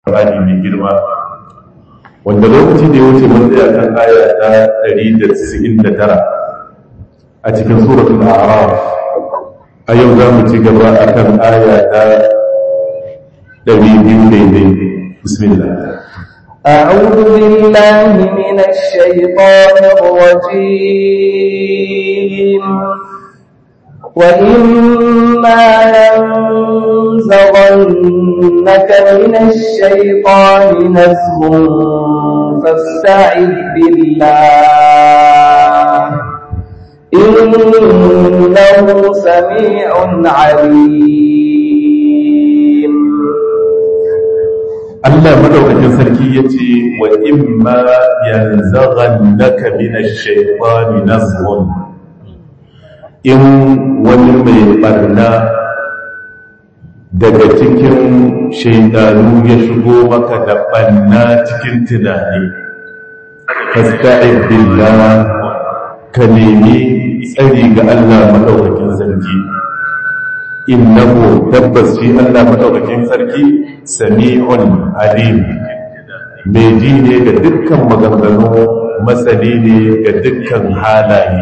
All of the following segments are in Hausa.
Qur'ani mai girma wanda lokaci da ya wuce mun tsaya kan aya ta 199 a cikin suratul a'raf a yau za mu ci gaba akan aya ta 200 daidai bismillah أعوذ بالله من الشيطان الرجيم وإما ينزغنك من الشيطان نزغ فاستعذ بالله إنه سميع عليم Allah madaukakin sarki ya ce wa imma yanzaghannaka minash shaitani nazghun in wani mai barna daga cikin shaidanu ya shigo maka da barna cikin tunani fasta'id billah ka nemi tsari ga Allah madaukakin sarki innahu tabbas shi Allah madaukakin sarki sami'un alim mai ji ne ga dukkan maganganu masani ne ga dukkan halaye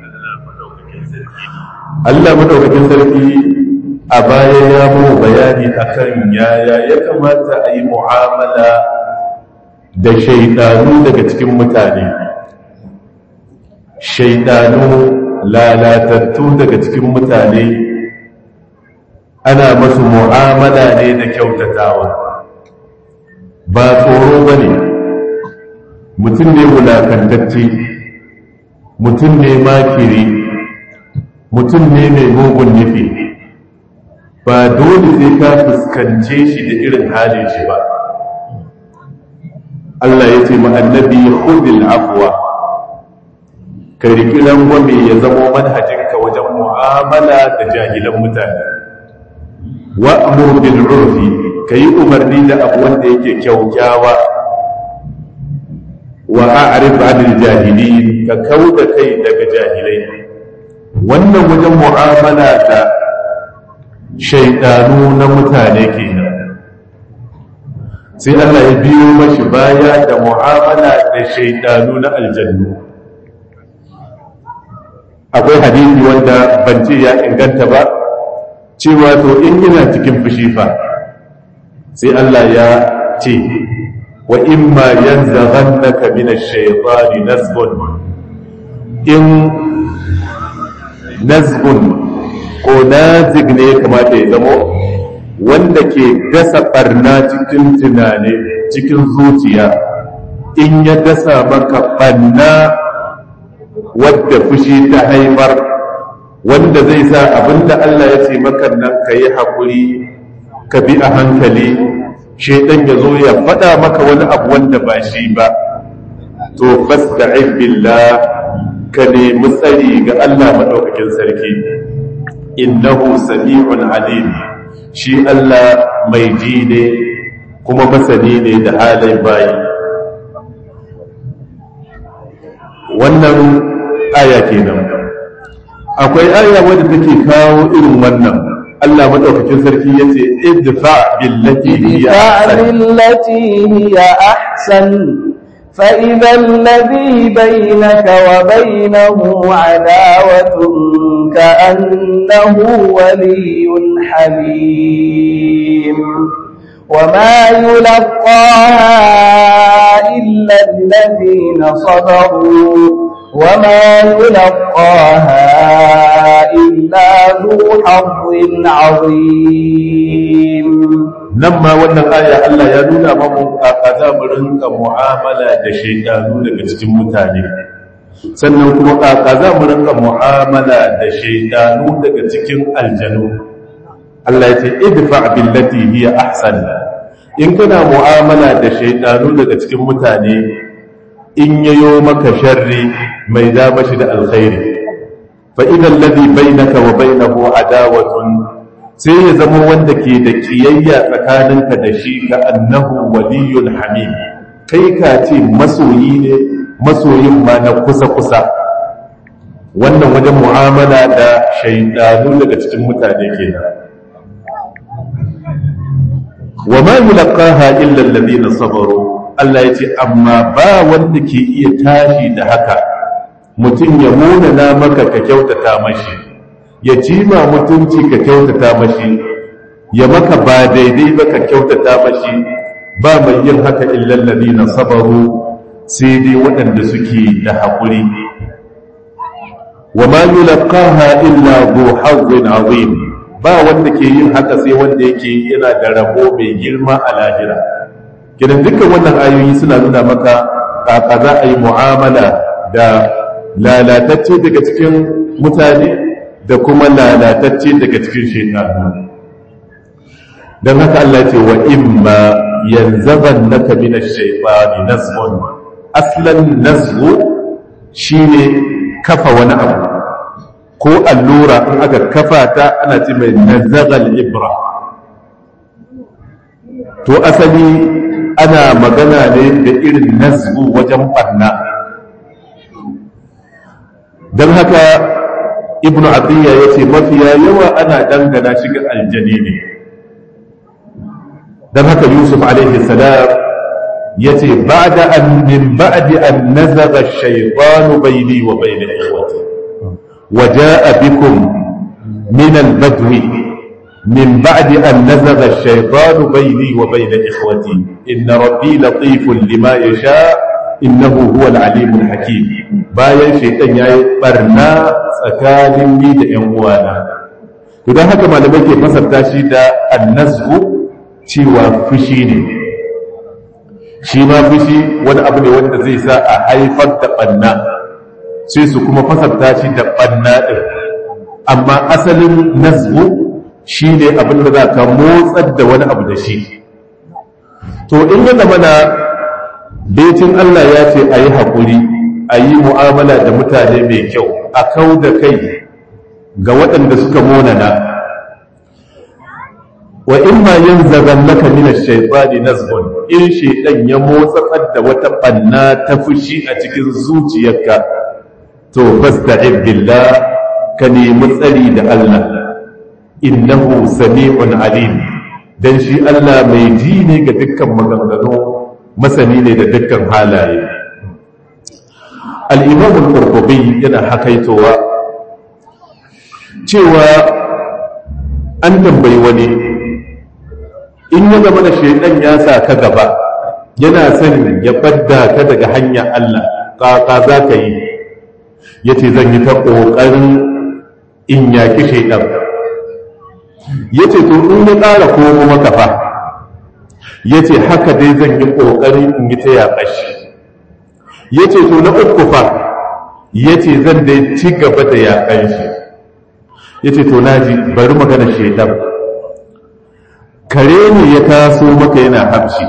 Allah madaukakin sarki a baya ya mu bayani akan yaya ya kamata a yi mu'amala da shaidanu daga cikin mutane shaidanu lalatattu daga cikin mutane ana masu mu'amala ne da kyautatawa ba tsoro ba ne mutum ne wulakantacce mutum ne makiri mutum ne mai mugun nufi ba dole sai ka fuskance shi da irin halin shi ba Allah ya ce ma'annabi khudil afwa ka riƙi rangwame ya zamo manhajinka wajen mu'amala da jahilan mutane wa'mur bil urfi kayi umarni da abu wanda yake kyaukyawa wa a'rif 'anil jahilin ka kauda kai daga jahilai wannan wajen mu'amala da shaidanu na mutane kenan sai Allah ya biyo mashi baya da mu'amala da shaidanu na aljannu akwai hadisi wanda ban ce ya inganta ba cewa to in yana cikin fushi fa sai Allah ya ce wa imma yanzaghannaka min ash-shaytani nazghun in nazghun ko nazig ne ya kamata ya zamo wanda ke dasa barna cikin tunane cikin zuciya in ya dasa maka barna wadda fushi ta haifar wanda zai sa abinda Allah ya ce maka nan ka yi haƙuri ka bi a hankali shaidan ya zo ya faɗa maka wani abu wanda ba shi ba to fasta'in billah ka nemi tsari ga Allah maɗaukakin sarki innahu sami'un alim shi Allah mai ji ne kuma masani ne da halin bayi wannan aya kenan akwai aya wadda take kawo irin wannan Allah madaukakin sarki yace idfa billati hiya ahsan billati hiya ahsan فإذا الذي بينك وبينه عداوة كأنه ولي حميم وما يلقاها إلا الذين صبروا وما يلقاها إلا ذو حظ عظيم nan ma wannan aya Allah ya nuna mamu a kaza mu rinka mu'amala da shaidanu daga cikin mutane sannan kuma a kaza mu rinka mu'amala da shaidanu daga cikin aljanu Allah ya ce idfa billati hiya ahsan in kana mu'amala da shaidanu daga cikin mutane in yayo maka sharri mai da mashi da alkhairi fa idan ladhi bainaka wa bainahu adawatun sai ya zama wanda ke da kiyayya tsakaninka da shi ka annahu waliyul hamim kai ka ce masoyi ne masoyin ma na kusa-kusa wannan wajen mu'amala da shaidanu daga cikin mutane kenan wa ma yulqaha illa alladhina sabaru Allah yace amma ba wanda ke iya tashi da haka mutum ya munana maka ka kyautata mashi ya cima mutunci ka kyautata mashi ya maka ba daidai ba ka kyautata mashi ba mai yin haka illa alladhina sabaru sai dai waɗanda suke da haƙuri wa ma yulqaha illa dhu hazzin azim ba wanda ke yin haka sai wanda yake yana da rabo mai girma a lahira kidan dukkan wannan ayoyi suna nuna maka kaka za a yi mu'amala da lalatacce daga cikin mutane da kuma lalatacce daga cikin shekaru don haka Allah ce wa imma yanzaban naka min ash-shaytani nazghun aslan nazghu shine kafa wani abu ko allura in aka kafa ta ana ce mai nazagal ibra to asali ana magana ne da irin nazgu wajen barna don haka ibn atiyya ya ce mafiya yawa ana dangana shiga aljani ne don haka yusuf alaihi salam ya ce ba'da an min ba'di an nazaga shaytanu bayni wa bayna ikhwati wa ja'a bikum min al-badwi من بعد أن نزغ الشيطان بيني وبين إخوتي إن ربي لطيف لما يشاء إنه هو العليم الحكيم bayan shaitan ya yi barna tsakanin ni da ‘yan uwana to don haka malamai ke fasarta shi da annazgu cewa fushi ne shi ma fushi wani abu ne wanda zai sa a haifar da ɓanna sai su kuma fasarta shi da ɓanna ɗin amma asalin nazgu shi ne abin da za ka motsar da wani abu da shi to in yana mana betin Allah ya ce a yi haƙuri a yi mu'amala da mutane mai kyau a kau da kai ga waɗanda suka monana wa in ma yin zagan maka mina shaifani nazgun in shaidan ya motsar da wata ɓanna ta fushi a cikin zuciyarka to fasta'id billah ka nemi tsari da Allah innahu sami'un alim dan shi Allah mai ji ne ga dukkan maganganu masani ne da dukkan halaye al-imam al-qurtubi yana hakaitowa cewa an tambayi wani in ya zama da shaidan ya sa ka gaba yana son ya badda ka daga hanyar Allah kaka za ka yi yace zan yi ta ƙoƙarin in yaki shaidan ya ce to in ya ƙara komo maka fa ya ce haka dai zan yi ƙoƙari in yi ta yaƙa shi ya ce to na uku fa ya ce zan dai ci gaba da yaƙan shi ya ce to na ji bari magana shaidan kare ne ya taso maka yana hamshi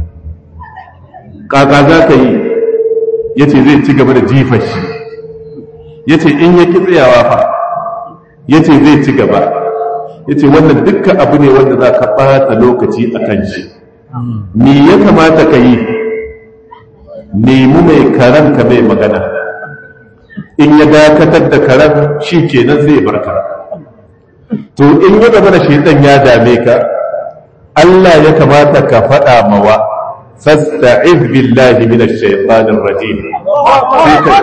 ƙaƙa za ka yi ya ce zai ci gaba da jifar shi ya ce in ya ki tsayawa fa ya ce zai ci gaba ya ce wannan dukkan abu ne wanda za ka ɓata lokaci a kan shi me ya kamata ka yi nemi mai karen ka mai magana in ya dakatar da karen shi kenan zai barka to in ya gaba da shaitan ya dame ka Allah ya kamata ka faɗa mawa fasta'iz billahi minash shaitanir rajim sai ka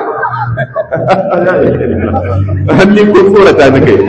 hannun kun tsorata na kai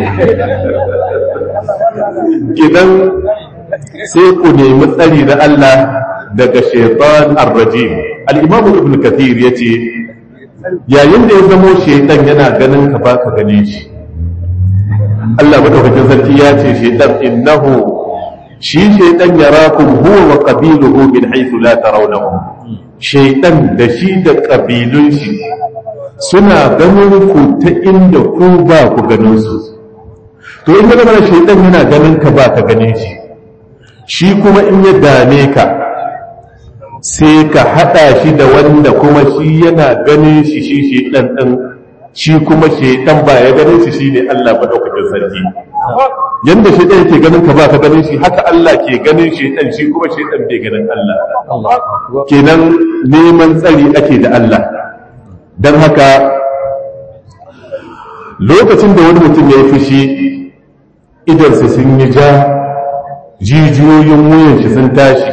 idan sai ku nemi tsari da Allah daga shaitan ar-rajim al-imam ibn kathir yace yayin da ya zamo shaitan yana ganin ka baka gane shi Allah madaukakin sarki ya ce shaitan innahu shi shaitan yarakum huwa wa qabiluhu min haythu la tarawnahum shaitan da shi da kabilun shi suna ganin ku ta inda ku ba ku ganin su to in ga mana shaitan yana ganin ka ba ka ganin shi shi kuma in ya dame ka sai ka hada shi da wanda kuma shi yana ganin shi shi shaitan din shi kuma shaitan ba ya ganin shi shine Allah madaukakin sarki yanda shaitan yake ganin ka ba ka ganin shi haka Allah ke ganin shaitan shi kuma shaitan bai ganin Allah kenan neman tsari ake da Allah don haka lokacin da wani mutum ya yi fushi idarsa sun yi ja jijiyoyin wuyan shi sun tashi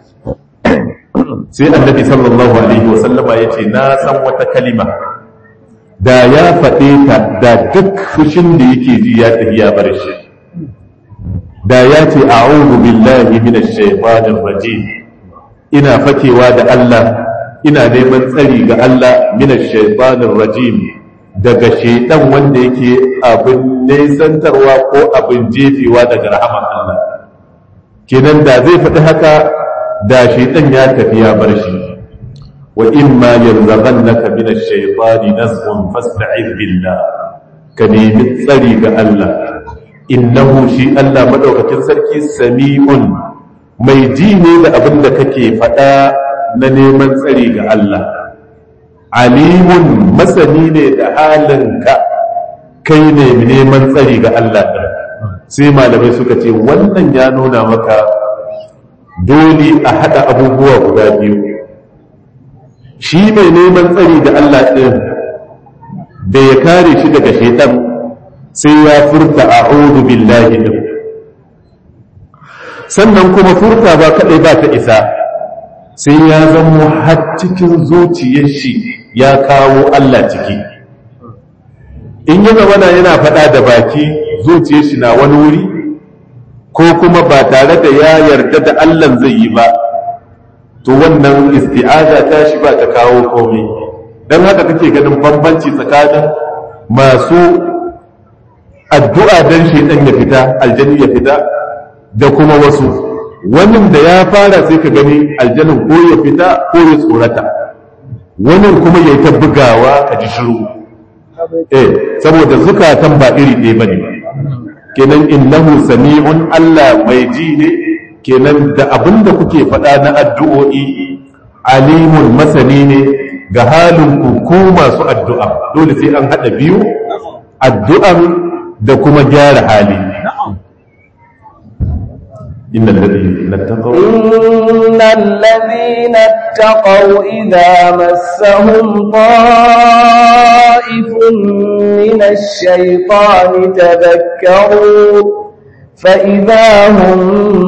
sai annabi sallallahu alaihi wasallama ya ce na san wata kalima da ya faɗe ta da duk fushin da yake ji ya tafi ya bar shi da ya ce a'udhu billahi minash shaitanir rajim ina fakewa da Allah ina neman tsari ga Allah minash shaitanir rajim daga shaitan wanda yake abin nesantarwa ko abin jefewa daga rahaman Allah kenan da zai faɗi haka da shaitan ya tafi ya bar shi wa imma yanzaghannaka min ash-shaytani nazghun fasta'id billah ka nemi tsari ga Allah innahu shi Allah madaukakin sarki sami'un mai ji ne da abin da kake faɗa na neman tsari ga Allah alimun masani ne da halinka kai ne neman tsari ga Allah ɗin sai malamai suka ce wannan ya nuna maka dole a haɗa abubuwa guda biyu shi mai neman tsari da Allah ɗin da ya kare shi daga shaitan sai ya furta a'udhu billahi din sannan kuma furta ba kaɗai ba ta isa sai ya zamo har cikin zuciyar shi ya kawo Allah ciki in yi zamana yana faɗa da baki zuciyar shi na wani wuri ko kuma ba tare da ya yarda da Allah zai yi ba to wannan isti'aza ta shi ba ta kawo komai don haka kake ganin bambanci tsakanin masu addu'a don shaidan ya fita aljani ya fita da kuma wasu wannan da ya fara sai ka gani aljanin ko ya fita ko ya tsorata wannan kuma ya yi ta bugawa ka ji shiru eh saboda zukatan ba iri ɗaya bane kenan innahu sami'un Allah mai ji ne kenan da abinda kuke faɗa na addu'o'i alimun masani ne ga halin ku ku masu addu'a dole sai an haɗa biyu addu'an da kuma gyara hali إن الذين اتقوا إن الذين اتقوا إذا مسهم طائف من الشيطان تذكروا فإذا هم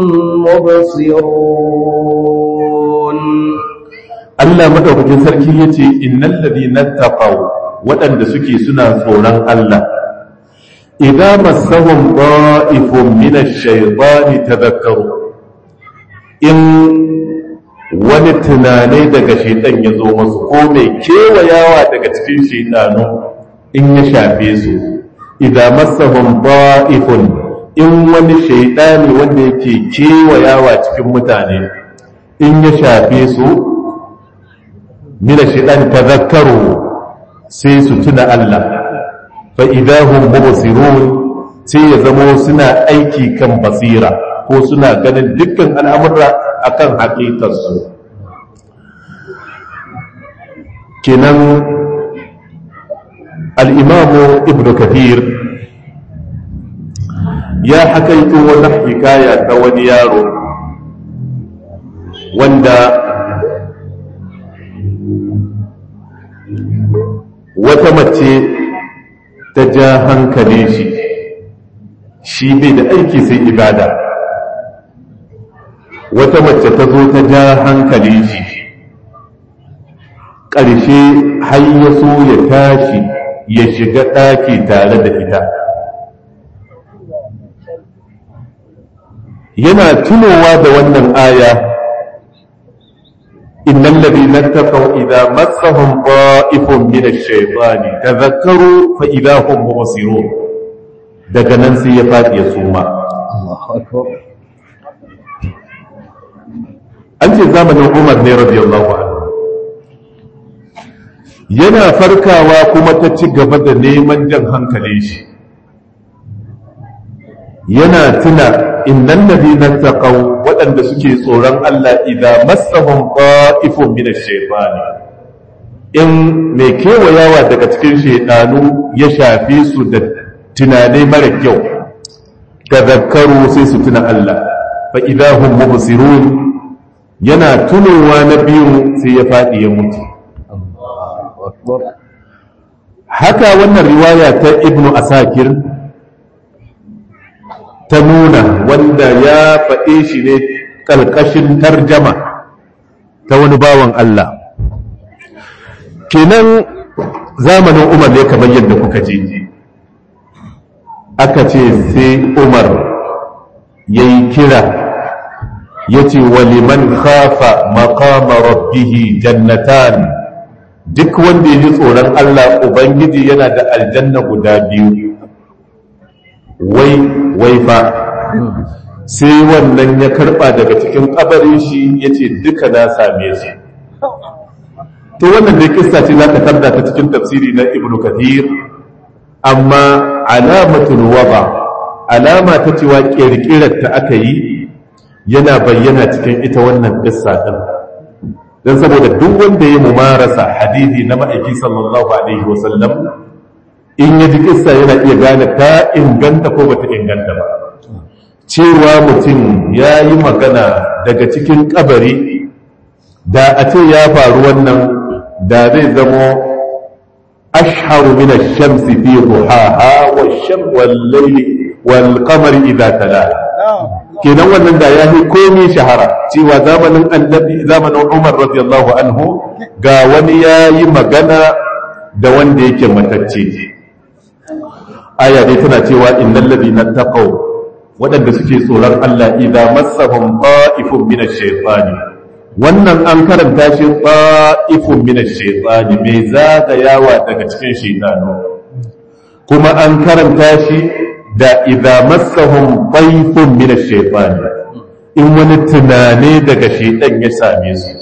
مبصرون Allah madaukakin sarki yace innal ladina taqaw waɗanda suke suna tsoron Allah idza massahum da'ifun min ash-shaytani tadhakkaru in wani tunane daga shaitan ya zo masu ko mai kewayawa daga cikin shaitanu in ya shafe su idza massahum da'ifun in wani shaitani wanda yake kewayawa cikin mutane in ya shafe su mina shaitan tazakkaru sai su tuna Allah fa idahum mubsirun sai ya zamo suna aiki kan basira ko suna ganin dukkan al'amura akan haƙiƙarsu kenan al'imamu ibn kathir ya hakaito wata hikaya ta wani yaro wanda wata mace ta ja hankalin shi shi bai da aiki sai ibada wata mace ta zo ta ja hankalin shi ƙarshe har ya so ya tashi ya shiga ɗaki tare da ita yana tunowa da wannan aya innal ladina taqaw idza massahum ta'ifun min ash-shaytani tadhakkaru fa idza hum mubsirun daga nan sai ya fadi ya suma an ce zamanin Umar ne radiyallahu anhu yana farkawa kuma ta ci gaba da neman jan hankalin shi yana tuna innan ladina taqaw waɗanda suke tsoron Allah idan massahum qa'ifun min ash-shaytani in mai kewayawa daga cikin shaydanu ya shafe su da tunanai mara kyau tadhakkaru sai su tuna Allah fa idahum mubsirun yana tunowa na biyu sai ya faɗi ya mutu haka wannan riwaya ta ibnu asakir ta nuna wanda ya faɗe shi ne ƙarƙashin tarjama ta wani bawan Allah kenan zamanin umar ne kamar yadda kuka je aka ce sai umar ya yi kira ya ce waliman khafa maqama rabbihi jannatan duk wanda ya ji tsoron Allah Ubangiji yana da aljanna guda biyu wai wai fa sai wannan ya karba daga cikin kabarin shi ya ce duka na same su to wannan dai kissa ce za ka tarda ta cikin tafsiri na ibnu kathir amma alamatul waba alama ta cewa kirkirar ta aka yi yana bayyana cikin ita wannan kissa din don saboda duk wanda ya mumarasa hadithi na ma'aiki sallallahu alaihi wasallam in ya ji kissa yana iya gane ta inganta ko bata inganta ba cewa mutum ya yi magana daga cikin kabari da a ce ya faru wannan da zai zamo ashharu min ash-shamsi fi duhaha wash-sham wal-layli wal-qamari idha talaha kenan wannan da ya fi komi shahara cewa zamanin annabi zamanin umar radiyallahu anhu ga wani ya yi magana da wanda yake matacce aya dai tana cewa innal ladina taqaw waɗanda suke tsoron Allah idan massahum ta'ifun min ash-shaytani wannan an karanta shi ta'ifun min ash-shaytani mai zagayawa daga cikin shaytanu kuma an karanta shi da idza massahum tayfun min ash-shaytan in wani tunane daga shaytan ya same su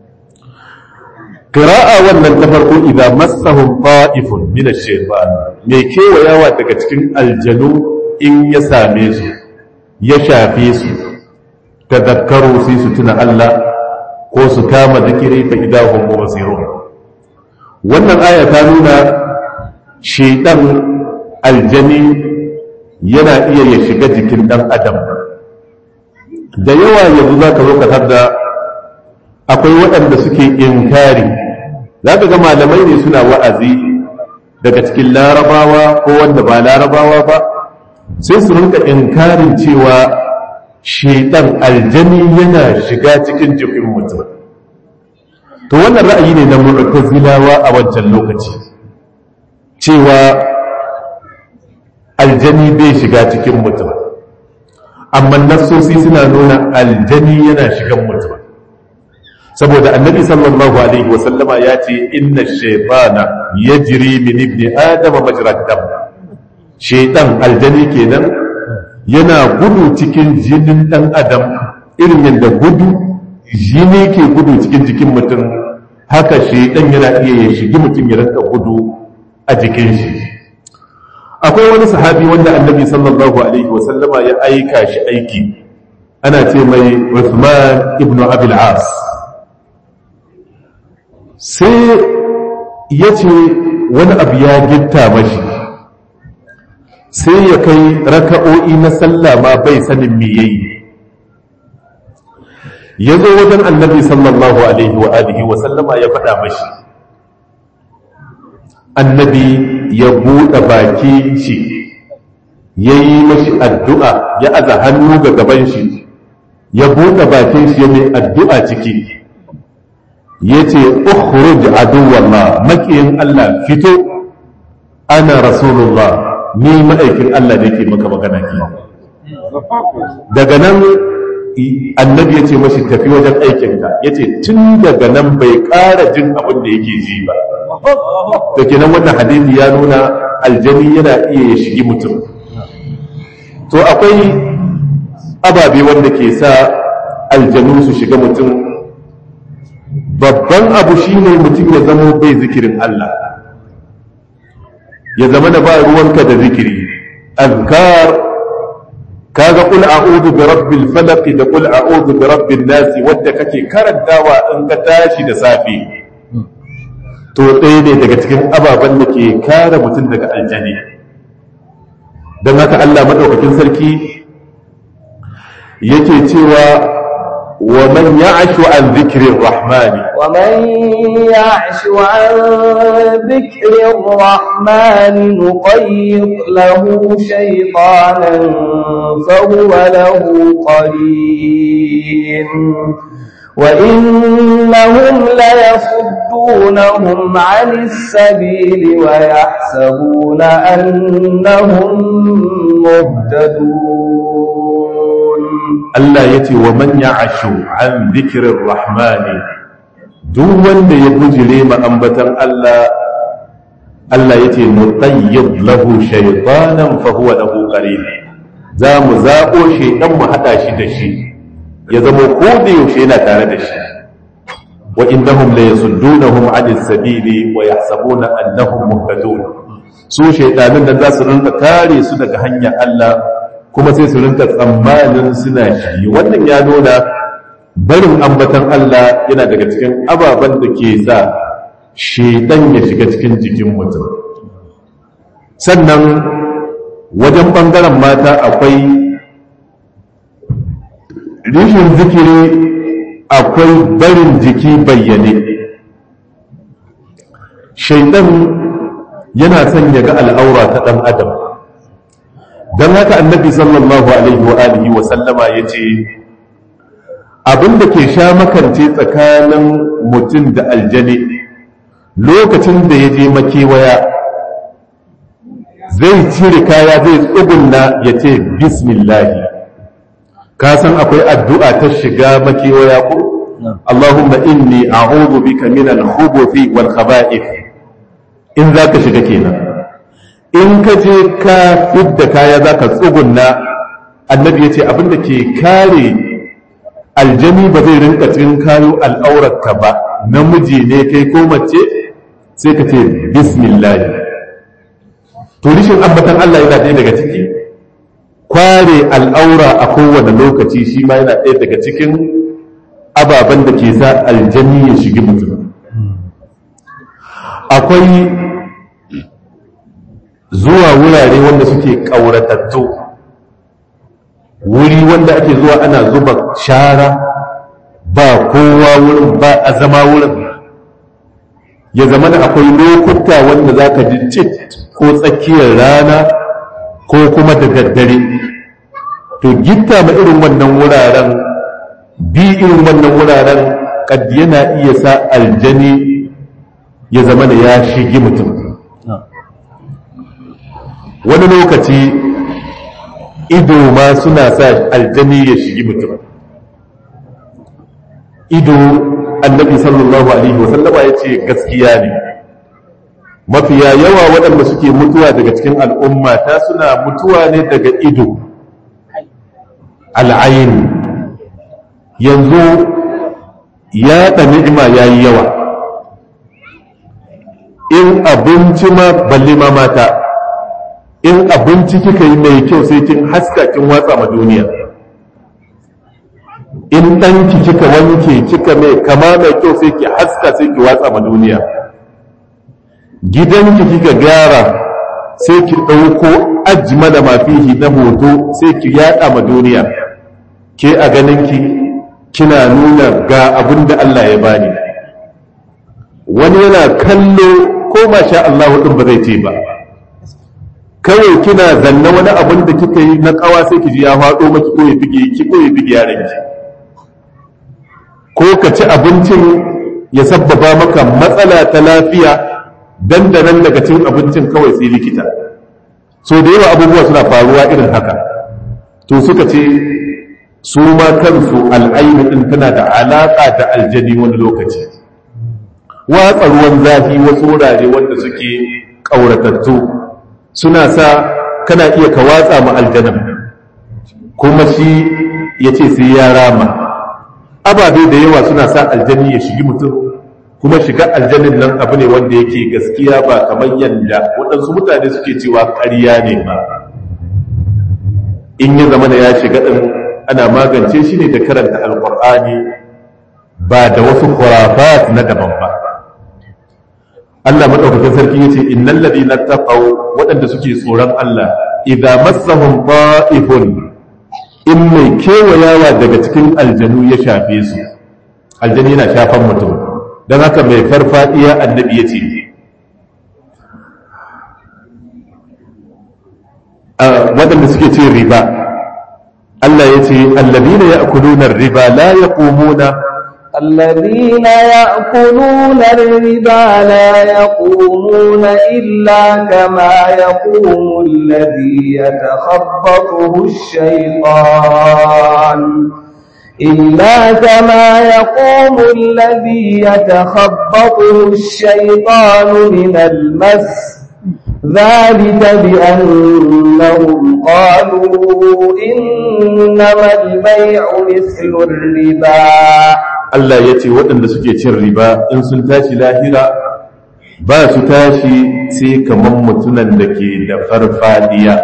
qira'a wannan ta farko idza massahum ta'ifun min ash-shaytan me kewayawa daga cikin aljanu in ya same su ya shafe su tadakkaru sai su tuna Allah ko su kama zikiri fa idahum mubsirun wannan aya ta nuna shaytan aljani yana iya ya shiga jikin ɗan adam da yawa yanzu za ka zo ka da akwai waɗanda suke inkari za ka ga malamai ne suna wa'azi daga cikin larabawa ko wanda ba larabawa ba sai su rinka inkarin cewa shaidan aljani yana shiga cikin jikin mutum to wannan ra'ayi ne na mu'tazilawa a wancan lokaci cewa aljani bai shiga cikin mutum amma nassosi suna nuna aljani yana shigan mutum saboda annabi sallallahu alaihi wasallama ya ce inna shaytana yajri min ibni adama majrad dam shaytan aljani kenan yana gudu cikin jinin dan adam irin yadda gudu jini ke gudu cikin jikin mutum haka shaytan yana iya ya shigi mutum ya rinka gudu a jikin shi akwai wani sahabi wanda annabi sallallahu alaihi wasallama ya aika shi aiki ana ce mai Uthman ibn Abil As sai ya ce wani abu ya gitta mashi sai ya kai raka'o'i na sallah ma bai sanin me yayi ya zo wajen annabi sallallahu alaihi wa alihi wa sallama ya faɗa mashi annabi ya buɗe baki shi ya yi mashi addu'a ya aza hannu ga gaban shi ya buɗe bakin shi ya mai addu'a ciki ya ce ukhruj aduwallah makiyin Allah fito ana rasulullah ni ma'aikin Allah da yake maka magana ki daga nan annabi ya ce mashi tafi wajen aikinka ya ce tun daga nan bai ƙara jin abin da yake ji ba da kenan wannan hadisi ya nuna aljani yana iya ya shigi mutum to akwai ababe wanda ke sa aljanu su shiga mutum babban abu shine mutum ya zama bai zikirin Allah ya zama da ba ruwanka da zikiri azkar kaga qul a'udhu bi rabbil falaq da qul a'udhu bi rabbin nas wanda kake karantawa in ka tashi da safe to ɗaya ne daga cikin ababen da ke kare mutum daga aljani don haka Allah maɗaukakin sarki yake cewa ومن يعش عن ذكر الرحمن ومن يعش عن ذكر الرحمن نقيض له شيطانا فهو له قرين وإنهم ليصدونهم عن السبيل ويحسبون أنهم مهتدون Allah ya ce wa man ya'ashu an zikirin rahmani duk wanda ya bujire ma ambatan Allah Allah ya ce mutayyib lahu shaytanan fa huwa lahu qarin za mu zaɓo shaydan mu haɗa shi da shi ya zama ko da yaushe yana tare da shi wa innahum la yasuddunahum 'anil sabili wa yahsabuna annahum muhtadun su shaydanin da za su rinka kare su daga hanyar Allah kuma sai su rinka tsammanin suna shi wannan ya nuna barin ambatan Allah yana daga cikin ababen da ke sa shedan ya shiga cikin jikin mutum sannan wajen ɓangaren mata akwai rishin zikiri akwai barin jiki bayyane shaidan yana son ya ga al'aura ta ɗan adam don haka annabi sallallahu alaihi wa alihi wa sallama ya ce abinda ke sha makance tsakanin mutum da aljani lokacin da ya je makewaya zai cire kaya zai tsugunna ya ce bismillahi ka san akwai addu'a ta shiga makewaya ko Allahumma inni a'udhu bika min al-khubuthi wal khaba'ith in zaka shiga kenan in ka je ka fidda kaya zaka tsugunna annabi yace abinda ke kare aljami ba zai rinka cikin kayo al'aurarka ba namiji ne kai ko mace sai ka ce bismillah to rishin ambatan Allah yana ɗaya daga ciki kware al'aura a kowane lokaci shi ma yana ɗaya daga cikin ababen da ke sa aljani ya shigi mutum akwai zuwa wurare wanda suke ƙauratattu wuri wanda ake zuwa ana zuba shara ba kowa wurin ba a zama wurin ya zama da akwai lokuta wanda za ka ji cit ko tsakiyar rana ko kuma da daddare to gitta ma irin wannan wuraren bi irin wannan wuraren kad yana iya sa aljani ya zama da ya shigi mutum wani lokaci ido ma suna sa aljani ya shigi mutum ido annabi sallallahu alaihi wasallama ya ce gaskiya ne mafiya yawa waɗanda suke mutuwa daga cikin al'umma ta suna mutuwa ne daga ido al'ayin yanzu ya ni'ima ya yi yawa in abinci ma balle ma mata in abinci kika yi mai kyau sai kin haska kin watsa ma duniya in ɗanki kika wanke kika mai kama mai kyau sai ki haska sai ki watsa ma duniya gidanki kika gyara sai ki ɗauko ajmala mafihi na hoto sai ki yaɗa ma duniya ke a ganinki kina nuna ga abin da Allah ya bani wani yana kallo ko masha Allah ɗin ba zai ce ba kawai kina zanna wani abin da kika yi na ƙawa sai ki ji ya faɗo maki ko ya bige ki ko ya bige yaranki ko ka ci abincin ya sabbaba maka matsala ta lafiya dandanan daga cin abincin kawai sai likita so da yawa abubuwa suna faruwa irin haka to suka ce su ma kansu al'ainu din tana da alaƙa da aljani wani lokaci watsa ruwan zafi wasu wurare wanda suke ƙauratattu suna sa kana iya ka watsa ma aljanan kuma shi ya ce sai ya rama ababe da yawa suna sa aljani ya shigi mutum kuma shiga aljanin nan abu ne wanda yake gaskiya ba kamar yadda waɗansu mutane suke cewa ƙarya ne ba in ya zama da ya shiga ɗin ana magance shi ne da karanta alƙur'ani ba da wasu kurafat na daban ba Allah maɗaukakin sarki ya ce innan ladina taqaw waɗanda suke tsoron Allah idza massahum ta'ifun in mai kewayawa daga cikin aljanu ya shafe su aljanu yana shafan mutum don haka mai farfadiya annabi ya ce waɗanda suke ce riba Allah ya ce allabina ya akulunar riba la ya ƙomuna الذين يأكلون الربا لا يقومون إلا كما يقوم الذي يتخبطه الشيطان إلا كما يقوم الذي يتخبطه الشيطان من المس ذلك بأنهم قالوا إنما البيع مثل الربا Allah ya ce waɗanda suke cin riba in sun tashi lahira ba su tashi sai kamar mutunan da ke da farfadiya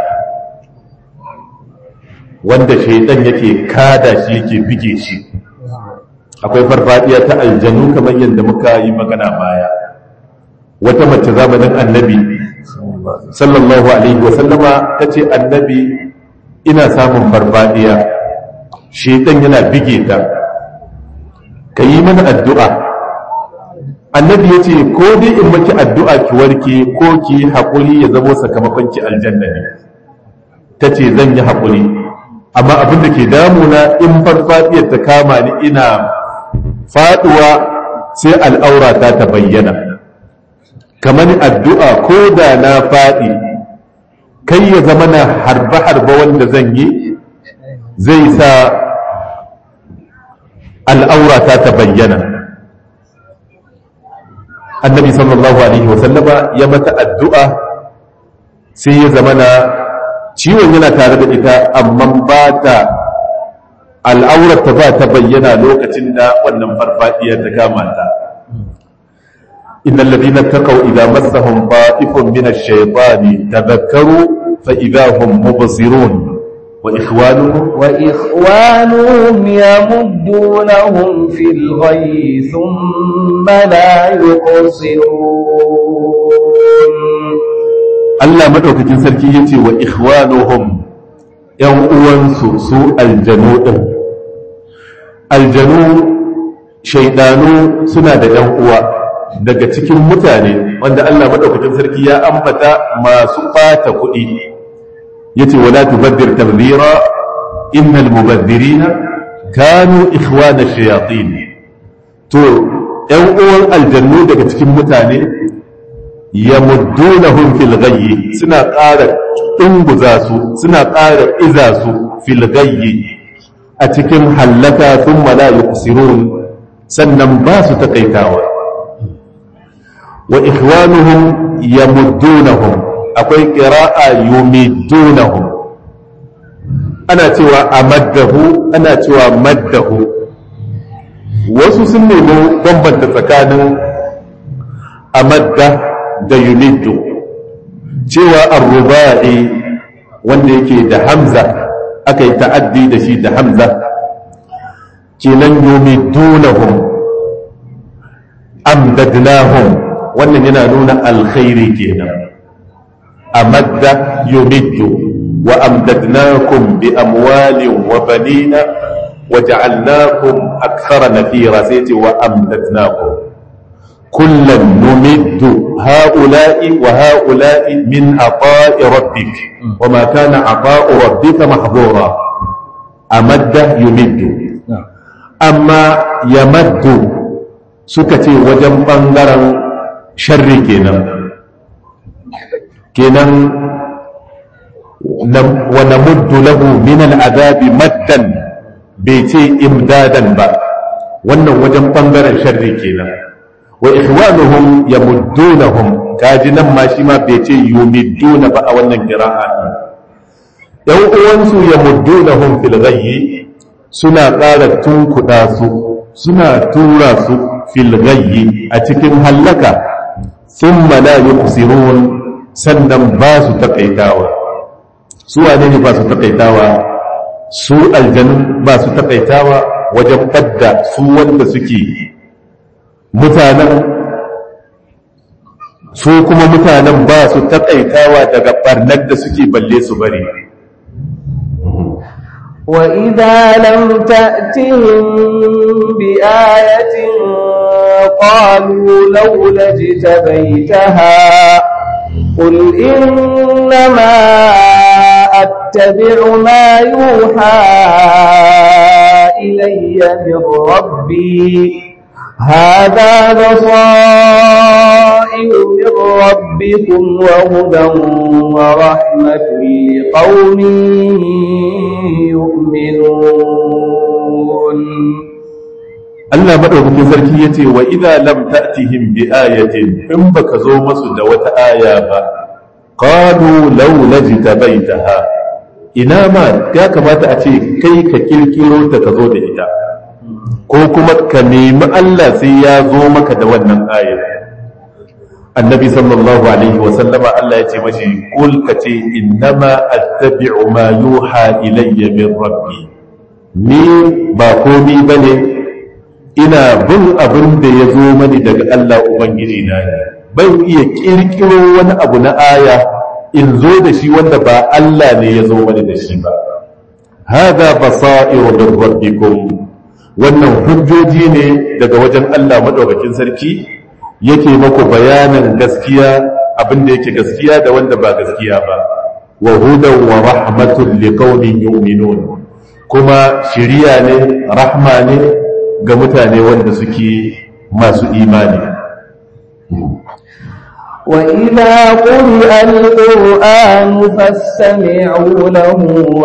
wanda shaidan yake kada shi yake bige shi akwai farfadiya ta aljanu kamar yadda muka yi magana baya wata mace zamanin annabi sallallahu alaihi wasallama ta ce annabi ina samun farfadiya shaidan yana bige ta ka yi mana addu'a annabi ya ce ko dai in maki addu'a ki warke ko ki haƙuri ya zamo sakamakon ki aljanna ne ta ce zan yi haƙuri amma abin da ke damuna in farfadiyar ta kama ni ina faɗuwa sai al'aurata ta bayyana kamar addu'a ko da na faɗi kai ya zama na harba-harba wanda zan yi zai sa al'aurata ta bayyana annabi sallallahu alaihi wasallama ya mata addu'a sai ya zama na ciwon yana tare da ita amma ba ta al'aurata ba ta bayyana lokacin da wannan farfadiyar ta kama ta innal ladina taqaw idza massahum ta'ifun min ash-shaytani tadhakkaru fa idza hum mubsirun وإخوانهم وإخوانهم يمدونهم في الغي ثم لا يقصرون Allah madaukakin sarki yace wa ikhwanuhum yan uwansu su aljanu din aljanu shaydanu suna da yan uwa daga cikin mutane wanda Allah madaukakin sarki ya ambata masu fata kuɗi yace wala tubaddir tabdira innal mubaddirina kanu ikhwana shayatin to ɗan uwan aljannu daga cikin mutane yamuddunahum fil ghayyi suna ƙara dunguza su suna ƙara iza su fil ghayyi a cikin hallaka thumma la yuqsirun sannan ba su takaitawa wa ikhwanuhum yamuddunahum akwai ƙira'a yumidunahum ana cewa amaddahu ana cewa maddahu wasu sun nemi bambanta tsakanin amadda da yumiddu cewa arruba'i wanda yake da hamza aka yi ta'addi da shi da hamza kenan yumidunahum amdadnahum wannan yana nuna alkhairi kenan أمد يمد وأمددناكم بأموال وبنين وجعلناكم أكثر نفيرا سيتي وأمددناكم كلا نمد هؤلاء وهؤلاء من عطاء ربك وما كان عطاء ربك محظورا أمد يمد أما يمد سكتي وجن بنغرا شر كينا kenan wa namuddu lahu min al'adabi maddan bai ce imdadan ba wannan wajen bangaren sharri kenan wa ikhwanuhum yamuddunahum kaji nan ma shi ma bai ce yumidduna ba a wannan qira'a yan uwansu yamuddunahum fil ghayyi suna ƙara tunkuɗa su suna tura su fil ghayyi a cikin hallaka thumma la yuqsirun sannan ba su taƙaitawa su wane ne ba su taƙaitawa su aljanu ba su taƙaitawa wajen ɓadda su wanda suke mutanen su kuma mutanen ba su taƙaitawa daga ɓarnar da suke balle su bari وإذا لم تأتهم بآية قالوا لولا اجتبيتها قل إنما أتبع ما يوحى إلي من ربي هذا بصائر من ربكم وهدى ورحمة لقوم يؤمنون Allah madaukakin sarki yace wa idza lam ta'tihim bi ayatin in baka zo masu da wata aya ba qalu law lajtabaitaha ina ma ya kamata a ce kai ka kirkiro ta ka zo da ita ko kuma ka nemi Allah sai ya zo maka da wannan ayar annabi sallallahu alaihi wa sallama Allah ya ce mashi kul ka ce innama attabi'u ma yuha ilayya min rabbi ni ba komi bane ina bin abin da ya zo mani daga Allah Ubangiji na ne ban iya kirkiro wani abu na aya in zo da shi wanda ba Allah ne ya zo mani da shi ba hada basairu min rabbikum wannan hujjoji ne daga wajen Allah madaukakin sarki yake maku bayanin gaskiya abin da yake gaskiya da wanda ba gaskiya ba wa hudan wa rahmatul liqaumin yu'minun kuma shiriya ne rahma ne ga mutane wanda suke masu imani وإذا قرئ القرآن فاستمعوا له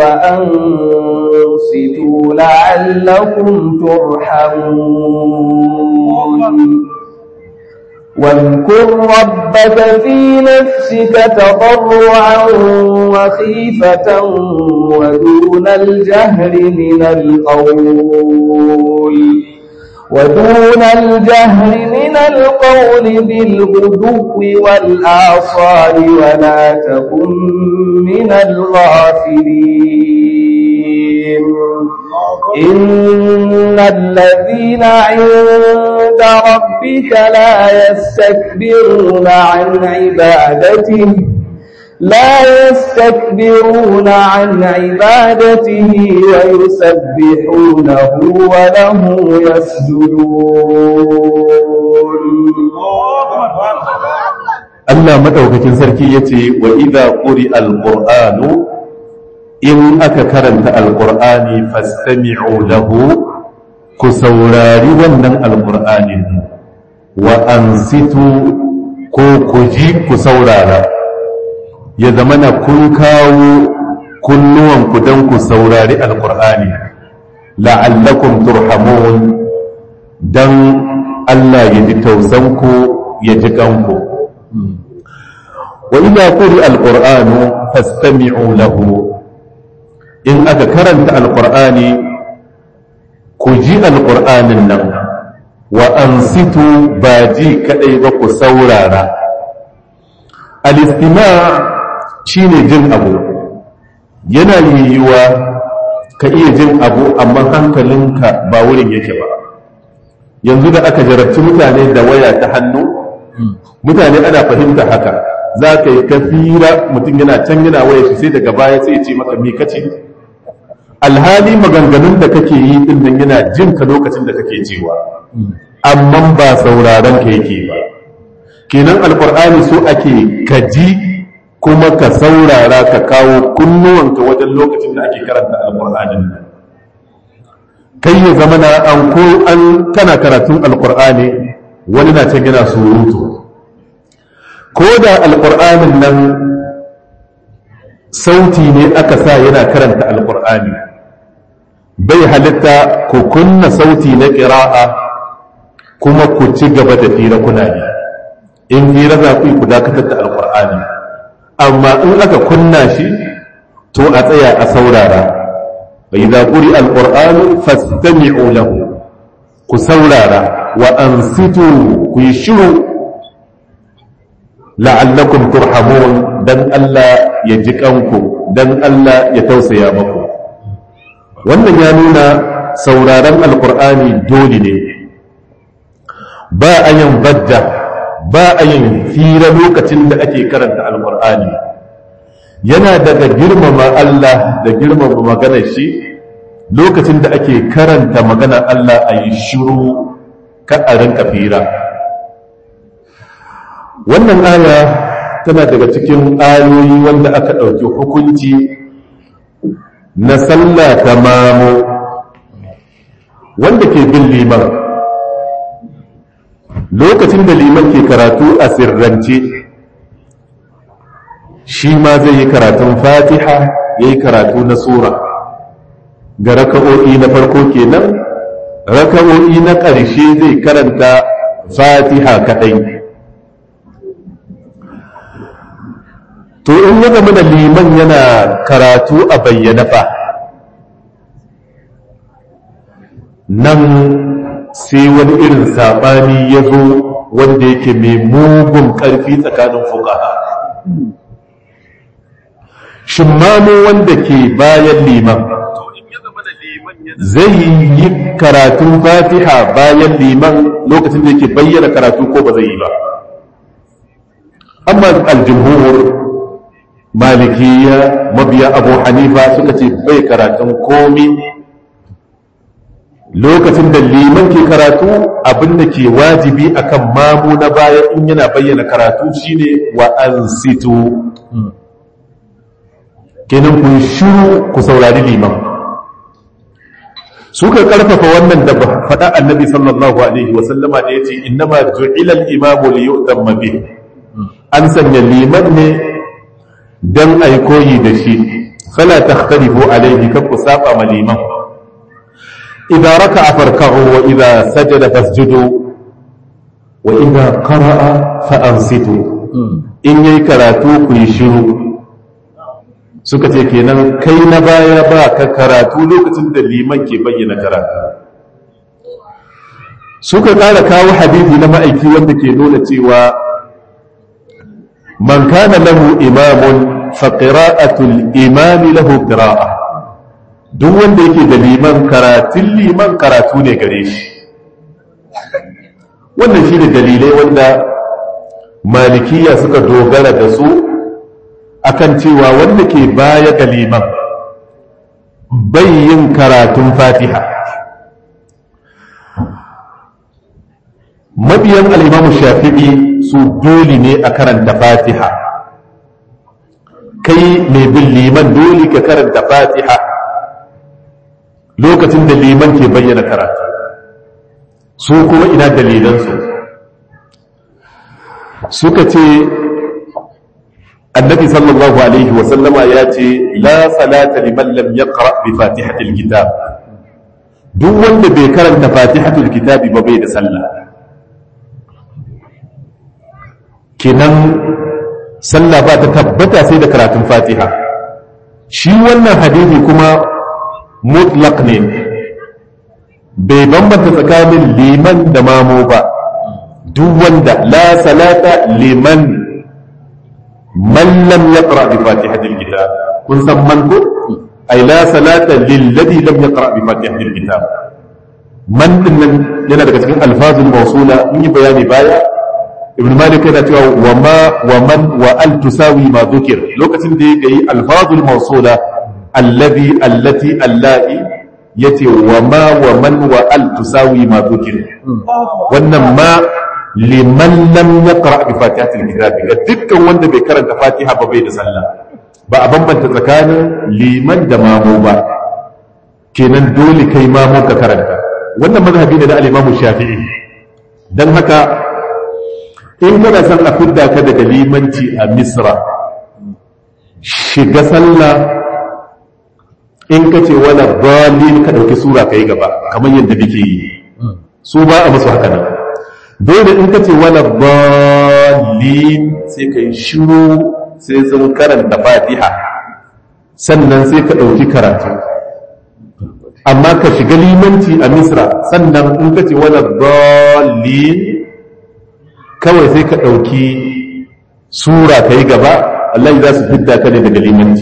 وأنصتوا لعلكم ترحمون واذكر ربك في نفسك تضرعا وخيفة ودون الجهر من القول ودون الجهر من القول بالغدو والآصال ولا تكن من الغافلين إن الذين عند ربك لا يستكبرون عن عبادته لا يستكبرون عن عبادته ويسبحونه وله يسجدون Allah madaukakin sarki yace wa idza quri alqur'anu in aka karanta alqur'ani fastami'u lahu ku saurari wannan alqur'anin wa ansitu ko ku ji ku saurara ya zama na kun kawo kunnuwanku don ku saurari alkur'ani la'allakum turhamun don Allah ya ji tausanku ya ji kanku wa idza quri alqur'anu fastami'u lahu in aka karanta alqur'ani ku ji alqur'anin nan wa ansitu ba ji kadai ba ku saurara al-istima' shine jin abu yana yiwuwa ka iya jin abu amma hankalinka ba wurin yake ba yanzu da aka jarabci mutane da waya ta hannu mutane ana fahimta haka za ka yi kafira mutum yana can yana waya shi sai daga baya sai ce maka mi kace alhali maganganun da kake yi din nan yana jin ka lokacin da kake cewa amma ba sauraron ka yake ba kenan alkur'ani so ake kaji kuma ka saurara ka kawo kunnuwanka wajen lokacin da ake karanta alkur'anin nan kai ya zama na an ko an kana karatun alkur'ani wani na can yana surutu ko da alkur'anin nan sauti ne aka sa yana karanta alkur'ani bai halitta ku kunna sauti na ƙira'a kuma ku ci gaba da fira kuna ne in fira za ku yi ku dakatar da alkur'ani amma in aka kunna shi to a tsaya a saurara bai za ƙuri alƙur'anu fastami'u lahu ku saurara wa ansitu ku yi shiru la'allakum turhamun dan Allah ya ji kanku dan Allah ya tausaya maku wannan ya nuna sauraron alƙur'ani dole ne ba a yin badda ba a yin fira lokacin da ake karanta alkur'ani yana daga girmama Allah da girmama maganar shi lokacin da ake karanta magana Allah a yi shiru ka a rinka fira wannan aya tana daga cikin ayoyi wanda aka ɗauki hukunci na sallah ta mamu wanda ke bin liman lokacin da liman ke karatu a sirrance shi ma zai yi karatun fatiha ya yi karatu na sura ga raka'o'i na farko kenan raka'o'i na ƙarshe zai karanta fatiha kaɗai to in ya zama da liman yana karatu a bayyana fa nan sai wani irin saɓani ya zo wanda yake mai mugun ƙarfi tsakanin fukaha shin mamu wanda ke bayan liman zai yi karatun fatiha bayan liman lokacin da yake bayyana karatu ko ba zai yi ba amma aljumhur malikiya mabiya abu hanifa suka ce bai karatun komi lokacin da liman ke karatu abinda ke wajibi akan mamu na baya in yana bayyana karatu shine wa ansitu kenan ku shiru ku saurari liman suka karfafa wannan da faɗa annabi sallallahu alaihi wa sallama da yace innama ju'ila al-imamu li yu'tamma bih an sanya liman ne dan ai koyi da shi fala takhtalifu alaihi kan ku saba ma liman idza raka'a farka'u wa idza sajada fasjudu wa idza qara'a fa ansitu in yayi karatu ku yi shiru suka ce kenan kai na baya ba ka karatu lokacin da liman ke bayyana karatu suka ƙara kawo hadithi na ma'aiki wanda ke nuna cewa man kana lahu imamun fa qira'atul imami lahu qira'a duk wanda yake da liman karatun liman karatu ne gare shi wannan shi da dalilai wanda malikiya suka dogara da su akan cewa wanda ke baya ga liman bai yin karatun fatiha mabiyan al'imamu shafi'i su dole ne a karanta fatiha kai mai bin liman dole ka karanta fatiha lokacin da liman ke bayyana karatu su kuma ina dalilansu suka ce annabi sallallahu alaihi wasallama ya ce la salata liman lam yaqra bi fatihatil kitab duk wanda bai karanta fatihatul kitab ba bai da sallah kenan sallah ba ta tabbata sai da karatun fatiha shi wannan hadisi kuma mutlaq ne bai bambanta tsakanin liman da mamo ba duk wanda la salata liman man lam yaqra bi fatihatil kitab kun san man ko ay la salata lil ladhi lam yaqra bi fatihatil kitab man din nan yana daga cikin alfazul mawsula mun yi bayani baya ibn malik yana cewa wa ma wa man wa al tusawi ma dhukir lokacin da yake yi alfazul mawsula alladhi allati allati yace wa ma wa man wa al tusawi ma dhukir wannan ma liman lam yaqra bi fatihatil kitab ga dukkan wanda bai karanta fatiha ba bai da sallah ba a bambanta tsakanin liman da mamu ba kenan dole kai mamu ka karanta wannan mazhabi ne da al-Imam Shafi'i dan haka in kana son a fidda ka daga limanci a Misra shiga sallah in ka ce wala dalil ka dauki sura kai gaba kamar yadda nake yi su ba a musu haka nan dole in ka ce wala dalil sai ka yi shiru sai sun karanta fatiha sannan sai ka ɗauki karatu amma ka shiga limanci a misra sannan in ka ce wala dalil kawai sai ka ɗauki sura ka yi gaba Allah za su fidda ka ne daga limanci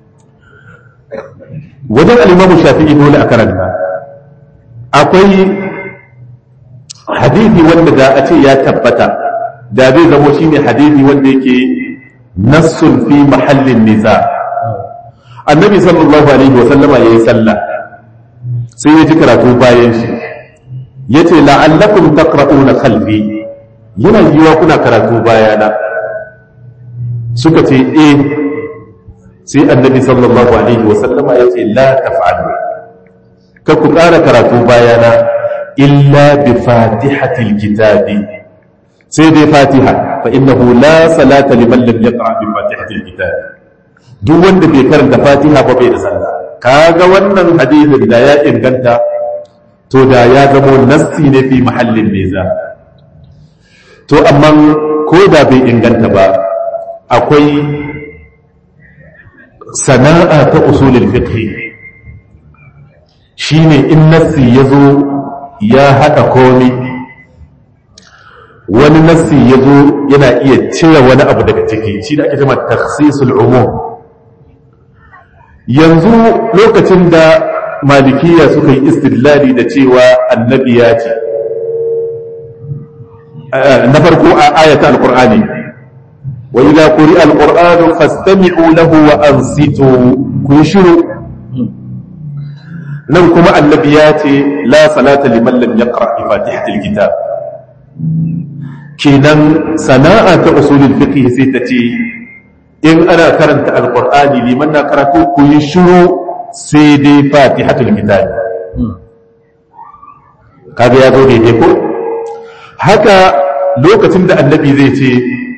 wajen alimamu shafi'i dole a karanta akwai hadithi wanda da a ce ya tabbata da zai zamo shine hadithi wanda yake nassun fi mahallin nisa annabi sallallahu alaihi wa sallama yayi sallah sai ya ji karatu bayan shi ya ce la'allakum taqra'una khalfi yana yiwa kuna karatu bayana suka ce eh sai annabi sallallahu alaihi wasallama ya ce la taf'alu kar ku ƙara karatu bayana illa bi fatihatil kitabi sai dai fatiha fa innahu la salata liman lam yaqra bi fatihatil kitabi duk wanda bai karanta fatiha ba bai da sallah kaga wannan hadisin da ya inganta to da ya zamo nassi ne fi mahallin neza to amma ko da bai inganta ba akwai sana'a ta usulul fiqh shine in nassi yazo ya hada komai wani nassi yazo yana iya cire wani abu daga ciki shi da ake cewa takhsisul umum yanzu lokacin da malikiya suka yi istidlali da cewa annabi ya ce na farko a ayata alqur'ani wa idza quri'a alqur'anu fastami'u lahu wa ansitu ku shiru nan kuma annabi ya ce la salata liman lam yaqra bi fatihatil kitab kenan sana'a ta usulul fiqh sai ta ce in ana karanta alqur'ani liman na karatu ku yi shiru sai dai fatihatul kitab kaga ya zo daidai ko haka lokacin da annabi zai ce